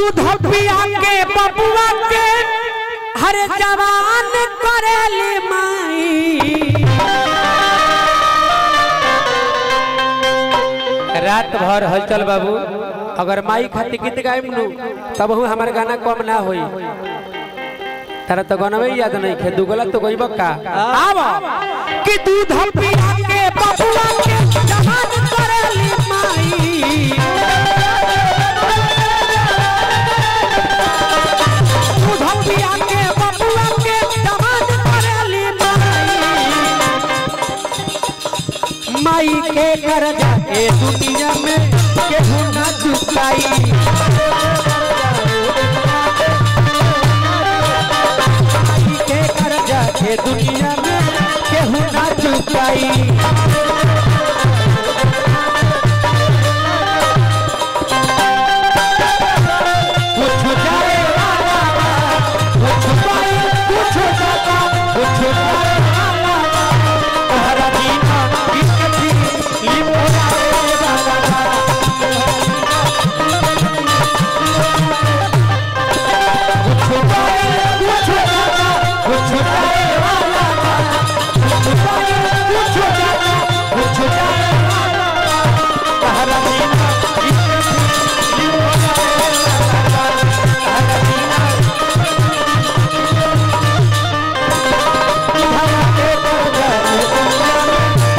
दूध पिया के बबुआ के हर जवान करेली माई रात भर हलचल बाबू अगर माई खातिर गीत गाइब नु तब हूँ हमारे गाना कम ना होई तारा तो गनवे याद नहीं खे दुगला तो गईब का आव कि दूध पिया के बबुआ के जवान करेली माई दूध पिया के बबुआ के जवान करेली माई माई के करजा ए दुनिया में केहू ना चुकाई माई के करजा ए दुनिया में केहू ना चुकाई कुछ जाए वाला बा, कुछ पाई, कुछ जाता, कुछ जाए वाला बा। तोहरा बिना जिंदगी लिपोराए वाला बा। कुछ पाई, कुछ जाता, कुछ जाए वाला बा। कुछ पाई, कुछ जाता, कुछ जाए वाला बा। तोहरा बिना जिंदगी लिपोराए वाला बा। तोहरा बिना तोहरा के करजा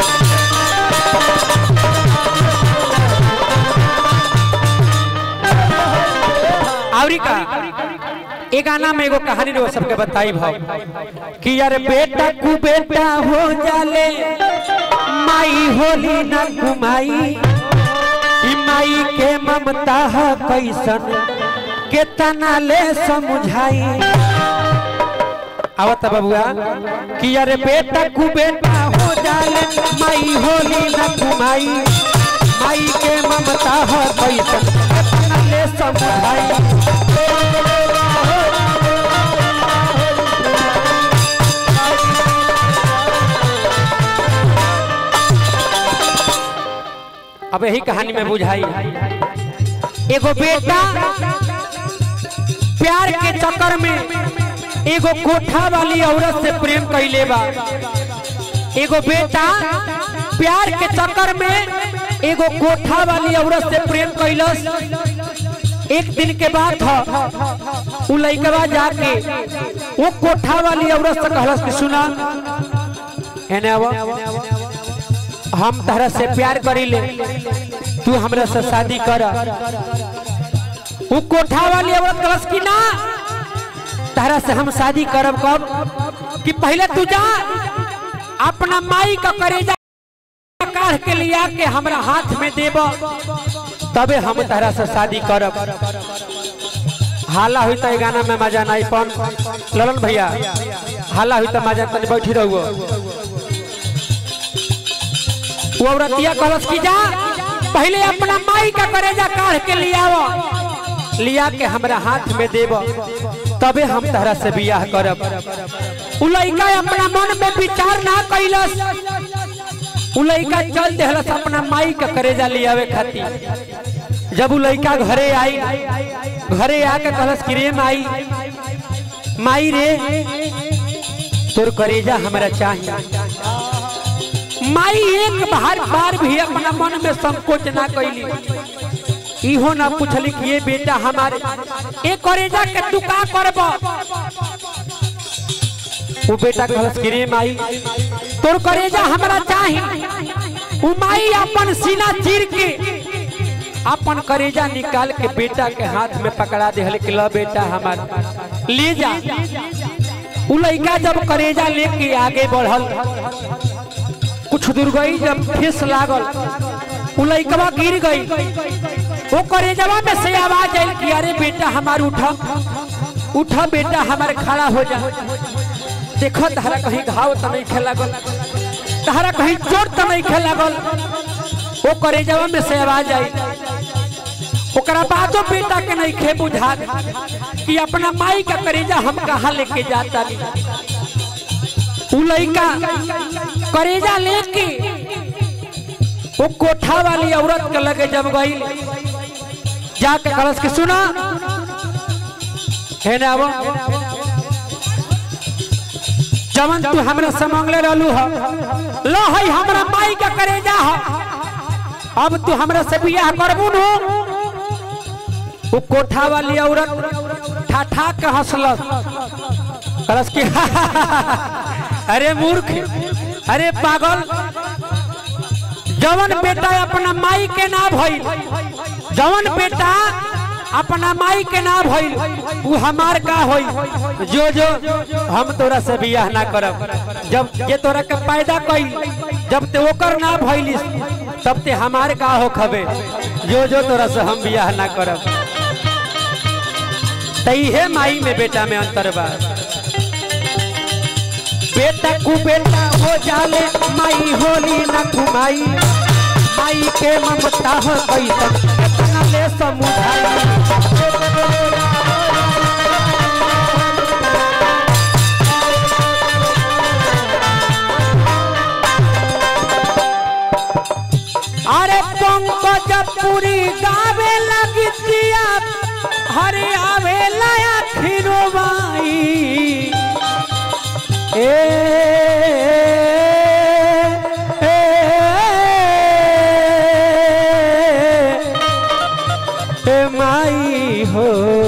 आवरी का एक गाना में एगो कहानी रो सबके बताई भाव कि यार बेटा कु बेटा हो जाले माई होली ना कुमाई ई माई के ममता है कैसन केतना ले समझाई आवत बबुआ कि यार बेटा कु बेटा हो जाले माई होली ना कुमाई माई के ममता है कैसन केतना ले समझाई अब यही कहानी में बुझाई एगो बेटा प्यार के चक्कर में एगो कोठा वाली औरत से प्रेम कैले बा एगो बेटा प्यार के चक्कर में एगो कोठा वाली औरत से प्रेम कैलस एक दिन के बाद उ लइकवा जाके वो कोठा वाली औरत से कहलस कि सुना एने आवा हम तहरा से प्यार करीले तू हमरा से शादी कर उ कोठा वाली औरत कहलस कि ना तहरा से हम शादी करब कब कि पहले तू जा अपना माई का करेजा काढ़ के लिया के हमरा हाथ में देब तबे हम तहरा से शादी करब हाला हुई तो गाना में मजा नहीं पन ललन भैया हाला हुई तो मजा तनी बैठी रहुओ वो औरतिया कहलस कि जा पहले अपना माई का करेजा काढ़ के लियाव लिया के हमरा हाथ में देब तबे हम तहरा से बियाह करब उ लइका अपना मन में विचार ना कैलस उ लइका चल देहलस अपना माई का करेजा लियावे खातिर जब उ लइका घरे आई घरे आके कहलस कि रे माई माई रे तोर करेजा हमरा चाहिए माई एक बार बार भी अपना मन में संकोच ना कैली इहो ना पूछली कि ये बेटा हमारे ए करेजा के तू का करब वो बेटा कहलस कि रे माई तोर करेजा हमरा चाही उ माई अपन सीना चीर के अपन करेजा निकाल के बेटा के हाथ में पकड़ा दे कि लो बेटा हमार ले जा उ लइका जब करेजा लेके आगे बढ़ल कुछ दूर गई जब ठेस लागल उ लइकवा गिर गई वो करेजवा में से आवाज आयल कि अरे बेटा हमार उठा उठा बेटा हमारे खड़ा हो जा देखो तहरा कहीं घाव तो नहीं खेला गल तहरा कहीं चोट तो नहीं खेला गल वो करेजवा में से आवाज आई ओकरा बादो बेटा के नहीं खे बुझा कि अपना माई का करेजा हम कहाँ लेके जाता उ लइका करेजा लेके वो कोठा वाली औरत के लगे जब गई जाके कलश के सुना है ना वो जवन तू हमरा से मांगले रहलू ह लो है हमरा माई का करेजा ह अब तू हमरा से बियाह करबू नु वो कोठा वाली औरत ठा ठा के हंसलस कहलस कि अरे मूर्ख अरे पागल जवन बेटा अपना माई के ना भइल जवन बेटा अपना माई के ना भइल उ हमार का होई जो जो हम तोरा से बियाह ना करब जब जे तोरा के पैदा कइल जब ते ओकर ना भइलिस तब ते हमार का हो खबे जो जो तोरा से हम बियाह ना करब तइहे माई में बेटा में अंतर बा बेटा कु बेटा हो जाले माई होली न कुमाई माई के ममता हो कैसन कितना ले समुझाई अरे पंकज पूरी गावे लगी दिया हरे आवे लाया खिरो माई ए ए, ए माई हो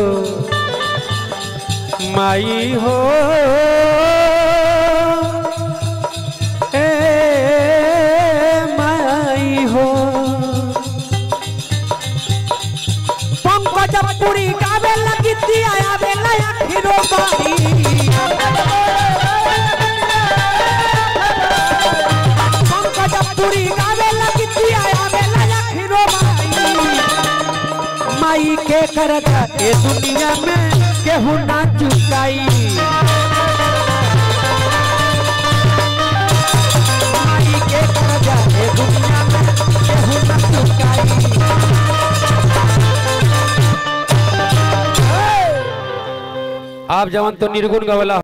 माई हो ए माई हो पंकज पूरी गावे लगी दिया आवे लया खिरो माई पंकज पूरी गावे लगी दिया आवे लया खिरो माई माई के करता ए दुनिया में केहू ना चुकाई माई के करता ए दुनिया में केहू ना चुकाई आप जवन तो निर्गुण गवला